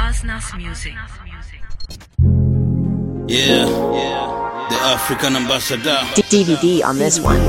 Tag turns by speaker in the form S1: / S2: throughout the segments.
S1: Asnas Music.
S2: Yeah, yeah, the African ambassador.
S3: DVD on this one.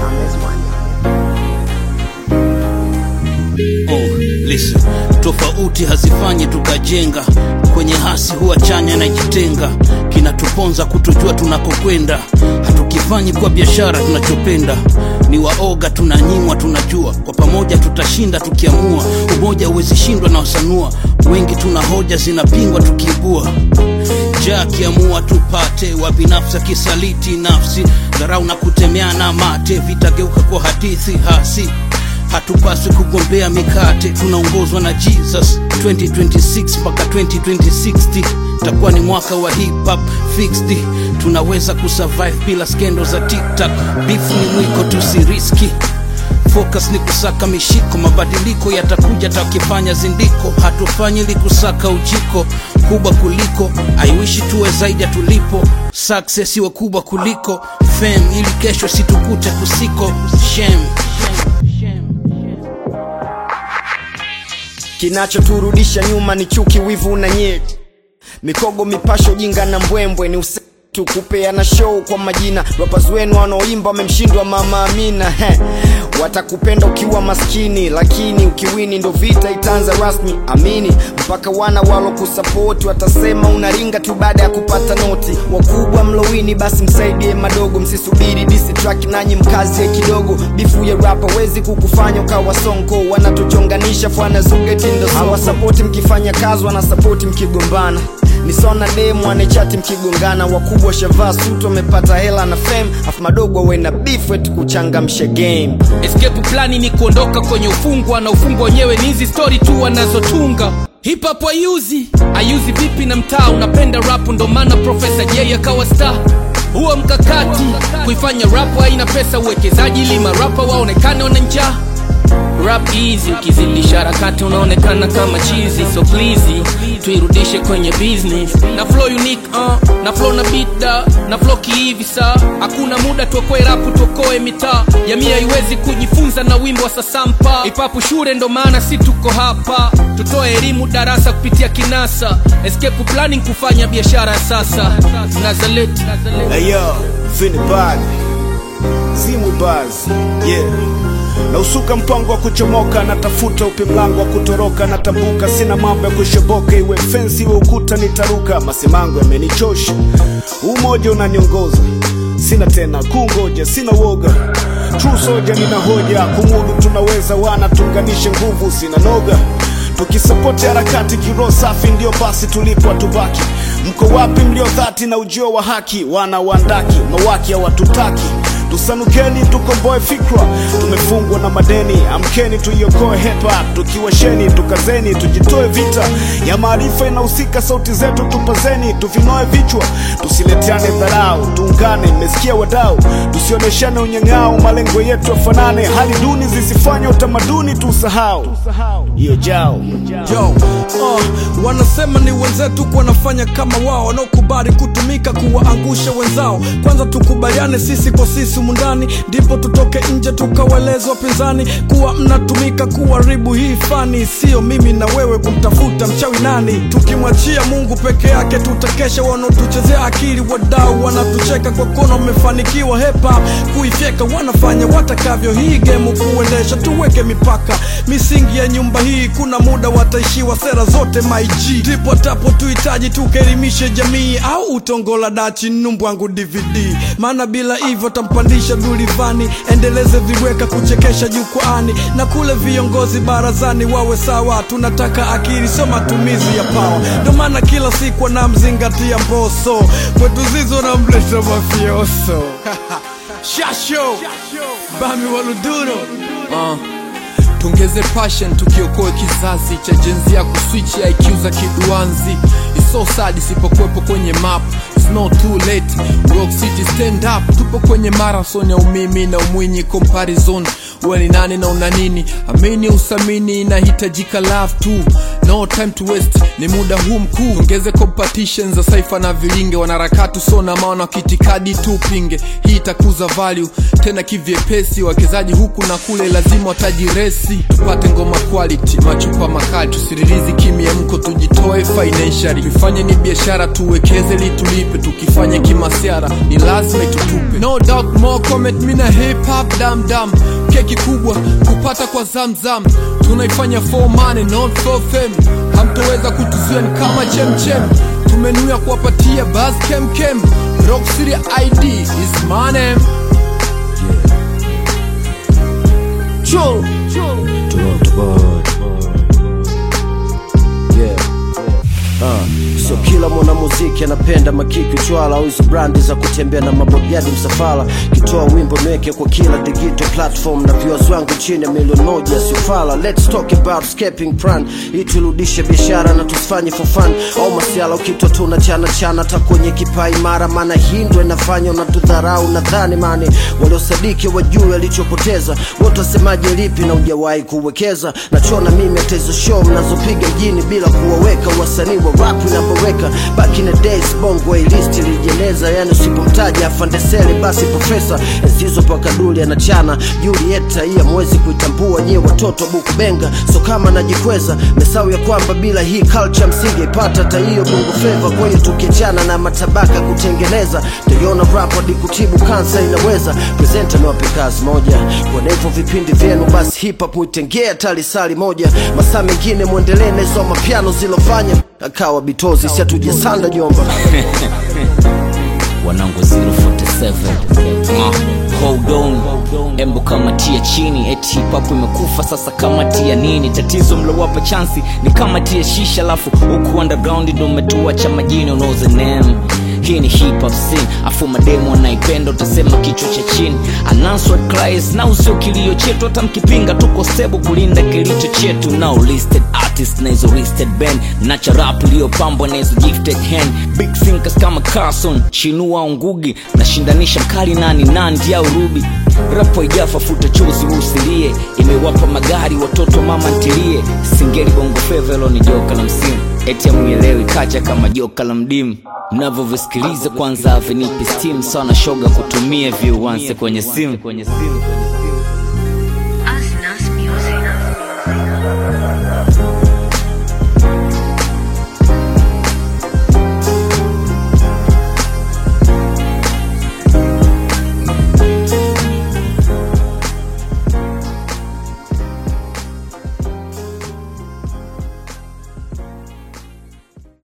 S2: Oh, listen, tofauti hazifanyi tukajenga, kwenye hasi huwa chanya na jitenga, kinatuponza kutojua tunakokwenda, hatukifanyi kwa biashara tunachopenda, ni waoga tunanyimwa, tunajua kwa pamoja tutashinda tukiamua, umoja huwezi shindwa na wasanua, wengi tuna hoja zinapingwa tukiibua ja akiamua tupate wa binafsi akisaliti nafsi dharau na kutemeana mate vitageuka kwa hadithi hasi hatupaswi kugombea mikate tunaongozwa na jesus 2026 mpaka 2060 takuwa ni mwaka wa hip hop fixed tunaweza kusurvive bila skendo za tiktak bifu ni mwiko tusiriski focus ni kusaka mishiko mabadiliko yatakuja takifanya zindiko hatufanyi ili kusaka ujiko kubwa kuliko aiwishi tuwe zaidi ya tulipo success iwe kubwa kuliko fame ili kesho situkute kusiko shame
S4: kinachoturudisha nyuma ni chuki wivu na nyeti mikogo mipasho jinga na mbwembwe ni use tukupeana show kwa majina rappers wenu wanaoimba wamemshindwa mama amina He. watakupenda ukiwa maskini lakini ukiwini ndo vita itaanza rasmi amini mpaka wana walo kusapoti watasema unaringa tu baada ya kupata noti wakubwa mlowini basi msaidie madogo msisubiri disi track nanyi mkazie kidogo bifu ya rapa wezi kukufanya ukawa sonko wanatuchonganisha fwana zugetindo hawasapoti mkifanya kazi wanasapoti mkigombana nisona demu anechati mkigongana wakubwa shavaa sutu wamepata hela na fame afu madogo wena beef wetu kuchangamsha game
S5: escape plani ni kuondoka kwenye ufungwa na ufungwa wenyewe ni hizi story tu wanazotunga hip hop ayuzi ayuzi vipi na mtaa unapenda rap ndo maana profesa j akawa star huo mkakati kuifanya rap haina pesa uwekezaji ili marapa waonekane wana njaa rap easy ukizidisha harakati unaonekana kama chizi so please tuirudishe kwenye business na flow unique uh, na flow na beat da na flow kihivi saa hakuna muda tuokoe rapu tuokoe mitaa jamii haiwezi kujifunza na wimbo wa sasampa ipapu shule ndo maana si tuko hapa tutoe elimu darasa kupitia kinasa escape planning kufanya biashara ya sasa nazaleti
S6: Hey yo, Vinny Bad, Zimu Baz, yeah. Na usuka mpango wa kuchomoka, natafuta upi mlango wa kutoroka, natambuka, sina mambo ya kushoboka, iwe fensi iwe ukuta nitaruka, masimango yamenichosha, umoja unaniongoza, sina tena kungoja, sina woga True soja nina hoja, kumudu tunaweza, wana tuunganishe nguvu, sina noga tukisapoti harakati kiroho safi ndio basi tulipo tubaki mko wapi mlio dhati na ujio wa haki wana wandaki mawaki hawatutaki tusanukeni tukomboe fikra tumefungwa na madeni amkeni tuiokoe hepa tukiwasheni tukazeni tujitoe vita ya maarifa inahusika sauti zetu tupazeni tuvinoe vichwa tusileteane dharau tuungane mmesikia wadau tusioneshane unyang'ao malengo yetu yafanane hali duni zisifanye utamaduni tusahau hiyo jao
S7: Yo, uh, wanasema ni wenzetu wanafanya kama wao wanaokubali kutumika kuwaangusha wenzao kwanza tukubaliane sisi kwa sisi mundani ndipo tutoke nje tukawaeleza wapinzani kuwa mnatumika kuharibu hii fani sio mimi na wewe kumtafuta mchawi nani tukimwachia mungu peke yake tutakesha wanaotuchezea akili wadau wanatucheka kwa kono wamefanikiwa hepa kuifyeka wanafanya watakavyo hii gemu kuendesha tuweke mipaka misingi ya nyumba hii kuna muda wataishiwa sera zote maiji ndipo tapo tuhitaji tukaelimishe jamii au utongola dachi numbwangu dvd maana bila hivyo tampandisha dulivani endeleze viweka kuchekesha jukwaani na kule viongozi barazani wawe sawa tunataka akili sio matumizi ya pawa ndo maana kila siku anamzingatia mboso kwetu zizo namleta mafioso shasho bami waluduro
S5: uh. tungeze passion tukiokoe kizazi cha jenzi ya kuswichi iq za kiduanzi It's so sad isipokuwepo kwenye map It's not too late rock city stand up tupo kwenye marathon ya umimi na umwinyi comparison uwe ni nani na una nini amini usamini inahitajika love tu no time to waste ni muda huu mkuu ongeze competition za saifa na vilinge wanaharakati usona maana kitikadi tu pinge hii itakuza value tena kivyepesi wawekezaji huku na kule lazima watajiresi tupate ngoma quality machupa makali tusiririzi kimiemko tujitoe financially tufanye ni biashara tuwekeze litulipe tukifanya kimasiara ni lazima itutupe no doubt more comment mina hip hop dam dam keki kubwa kupata kwa zamzam tunaifanya for money not for fame hamtoweza kutuzuia ni kama chemchem tumenuya kuwapatia bas kemkem rock city id is my name
S1: Chul. Toronto boy. Yeah. Uh, sio kila mwanamuziki anapenda makiki uchwala au hizo brandi za kutembea na mabodyadi msafara kitoa wimbo nweke kwa kila digital platform na viewers wangu chini ya milioni moja siufala let's talk about escaping plan ili turudishe biashara na tusifanye for fun au masiala ukitwa tuna chana chana hata kwenye kipaa imara maana hii ndo inafanya unatudharau nadhani mani waliosadiki wajue alichopoteza wote wasemaje lipi na ujawahi kuwekeza nachona mimi hata hizo show mnazopiga mjini bila kuwaweka wasanii wa rap inavyoweka back in the days bongo list ilijeneza yani usipomtaja afandesele basi profesa enzizo pakaduli anachana julieta hii amwezi kuitambua nyie watoto buku benga so kama najikweza mesau ya kwamba bila hii culture msingeipata hata hiyo bongo fleva kwa hiyo tukiachana na matabaka kutengeneza taiona rap hadi kutibu kansa inaweza presenta niwape kazi moja kwa hivyo vipindi vyenu basi hip hop muitengea hata lisali moja masaa mengine mwendelee na hizo mapiano zilofanya akawa bitozi si hatujasanda jomba
S8: wanangu 047 uh, hold on embo kamatia chini eti papo imekufa sasa kamatia nini tatizo mlowapa chansi ni kamatia shisha alafu huku underground ndo umetuacha majini unauza name hii ni hip hop scene afu mademo anaipenda utasema kichwa cha chini unanswered cries na usio kilio chetu hata mkipinga tuko stable kulinda kilicho chetu now listed artist na hizo listed band nacha rap iliyopambwa na hizo gifted hand big thinkers kama Carson Chinua Ngugi nashindanisha mkali nani nandi au Ruby rapo ijafa futa chozi usilie imewapa magari watoto mama ntilie singeli bongo fevelo ni joka la msimu eti amuelewi kacha kama joka la mdimu mnavyovisikiliza kwanza avenipi steam sawa na shoga kutumia viuanse kwenye simu kwenye simu